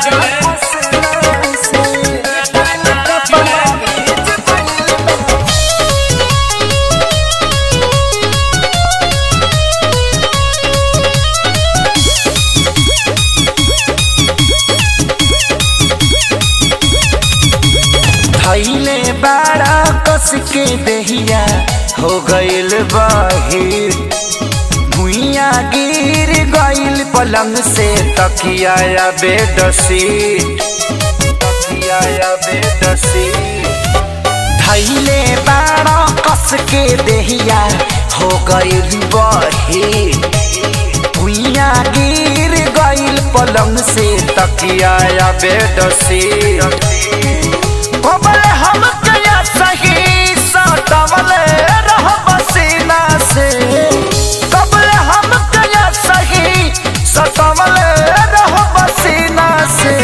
धैले बाड़ा कस के दहिया हो गइल बाहिर भुइया गिर गइल पलंग से तकिया या बेडशीट तकिया या बेडशीट धैले बाड़ा कस के दहिया हो गइल बाहिर भुइया गिर गइल पलंग से तकिया या बेडशीट कबले हम कया सही सटवले रह पसीना से कबले हम कया सही सटवले रह पसीना से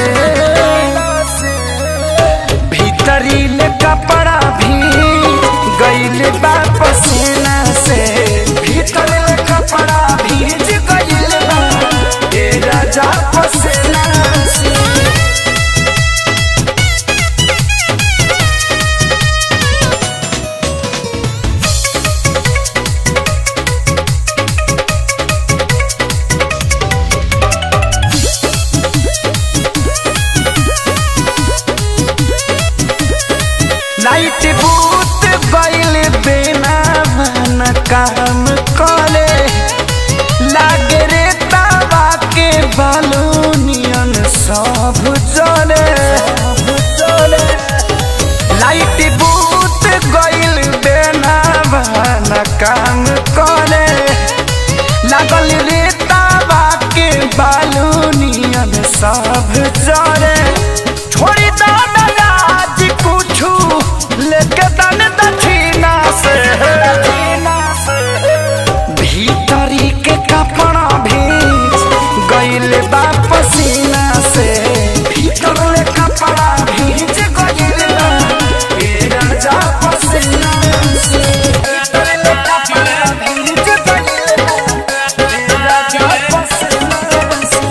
भीतरी ले कपड़ा भी गइल बा पसीना से भीतर ले कपड़ा भीज गइल बा ए राजा पसीना से लाइट बूत गइल बिना मन काम करे लागे रे तावा के बालूनियन सब जले लाइट बूत गइल बिना मन काम करे लागल रे तावा के बालूनियन सब जले छोड़ी दो राज कुछु लेके दन दक्षिणा से भीतरी के कपड़ा भीज गइल बा पसीना से भीतर ले कपड़ा भीज गइल बा ए राजा पसीना से भीतर ले कपड़ा भीज गइल बा ए राजा पसीना से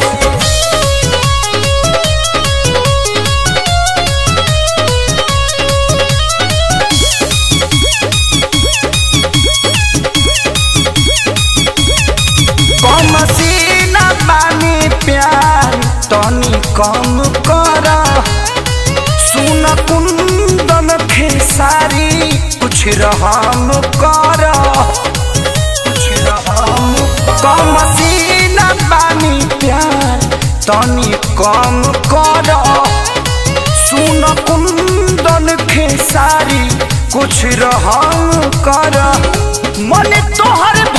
कम सीना बानी प्यार तनी कम कर सुन कुंदन खेसारी कुछ रहम कर कुछ रहम कम सीना बानी प्यार तनी कम कर सुन कुंदन खेसारी कुछ रहम कर मन तोहर